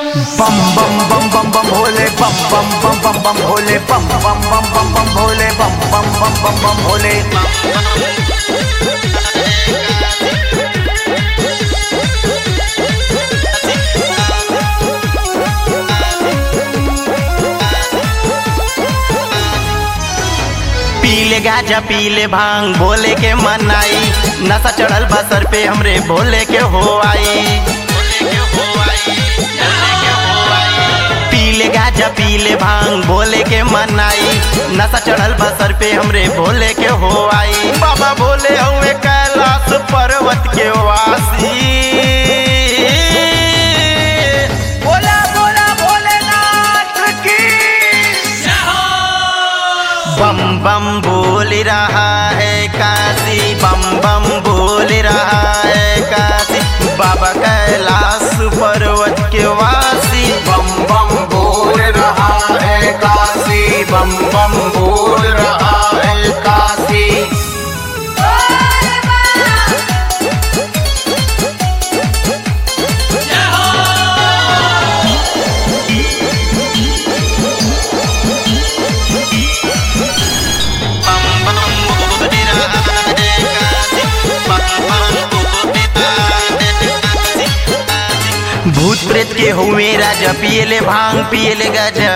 बम बम बम बम बम भोले बम बम बम बम बम भोले बम बम बम बम बम भोले बम बम बम बम बम भोले पीले गाजा पीले भांग भोले के मनाई नशा चढ़ल बा सर पे हमरे भोले के हो आई पीले गाजा पीले भांग भोले के मनाई नशा चढ़ल बा सर पे हमरे भोले के हो आई बाबा भोले हुए कैलाश पर्वत के वासी बोला बोला भोलेनाथ की बम बम बोल रहा है काशी बम बम बोल रहा है काशी बाबा कैलाश पर्वत के वासी बम बम बोल रहा है काशी बम बम बोल रहा है काशी बम बम बोल रहा है काशी बम बम बोल रहा है काशी भूत प्रेत के हुए राजा पियले भांग पियले गाजा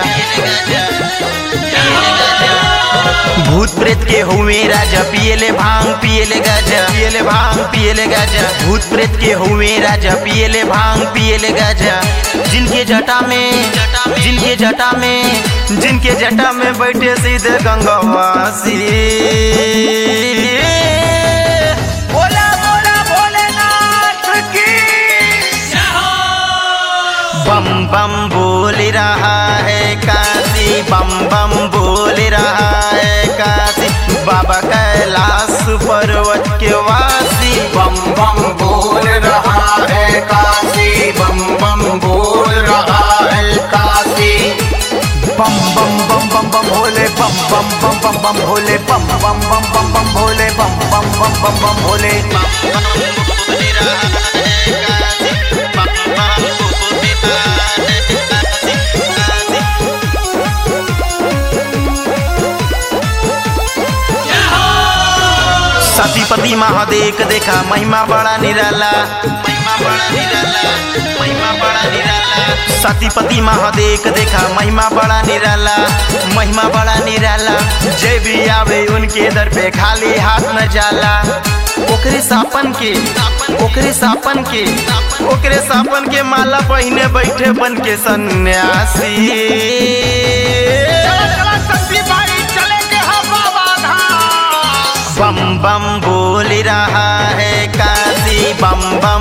भूत प्रेत के हुए राजा पियले भांग पियले गाजा पियले भांग पियले गाजा भूत प्रेत के हुए राजा पियले भांग पियले गाजा जिनके जटा में जिनके जटा में जिनके जटा में बैठे सीधे गंगावासी बोला बोला भोलेनाथ की बम बम बोल रहा है काशी बम बम बोल रहा है काशी बाबा कैलाश पर्वत के वासी बम बम बोल रहा है काशी बम बम बोल रहा है काशी बम बम बम बम बम भोले बम बम बम बम बम भोले बम बम बम बम बम भोले बम बम बम बम बम भोले सतीपति महादेव देखा महिमा बड़ा निराला महिमा बड़ा निराला महिमा बड़ा निराला सतीपति महादेव देखा महिमा बड़ा निराला महिमा बड़ा निराला जय भी आवे उनके दर पे खाली हाथ न जाला ओकरे सापन के ओकरे सापन के ओकरे सापन के माला पहिने बैठे बन के सन्यासी बम बम बोल रहा है काशी बम बम